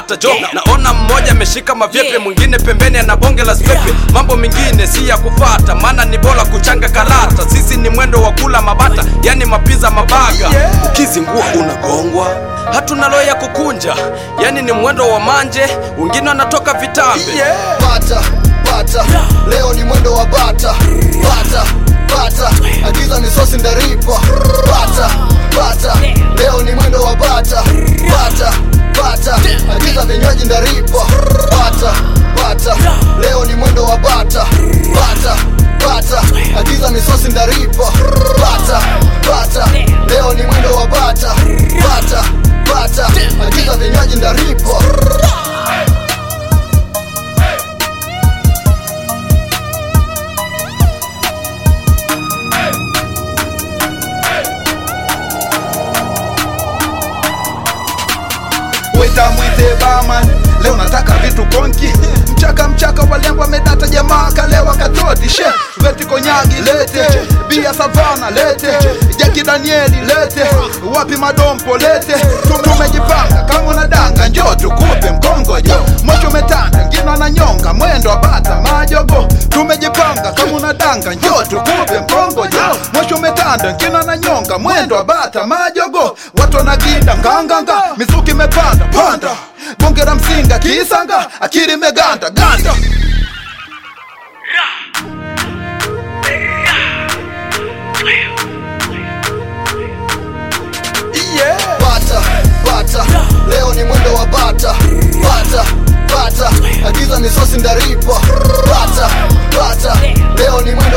bata jo naona mmoja ameshika mavyepe mwingine pembeni ana bonge la spepe mambo mengine si ya kufata maana ni bora kuchanga karata sisi ni mwendo wa kula mabata yani mapiza mabaga ukizingua unagongwa hatuna roho ya kukunja yani ni mwendo wa manje wengine wanatoka vitambe bata bata leo ni mwendo wa bata bata bata agiza ni sosi ndaripa bata bata leo ni mwendo wa bata bata bata agiza vinywaji ndaripa bata bata leo ni mwendo wa bata bata bata agiza ni sosi ndaripa bata bata leo ni mwendo wa bata bata bata agiza vinywaji ndaripa weta mwite baman leo nataka vitu konki mchaka mchaka walembo amedata jamaa kalewa katoti she veti konyagi lete bia savana lete jaki danieli lete wapi madompo lete tumejipanga kama unadanga njo tukupe mkongojo mocho umetanda ngino ananyonga mwendo abata majogo tumejipanga kama unadanga njo tukupe mkongojo mocho umetanda ngino ananyonga mwendo abata majogo watu wanaginda nganganga mizuki imepanda panda bonge la msinga kisanga akili imeganda ganda bata bata leo ni mwendo wa bata bata bata agiza ni sosi ndaripa bata bata leo ni mwendo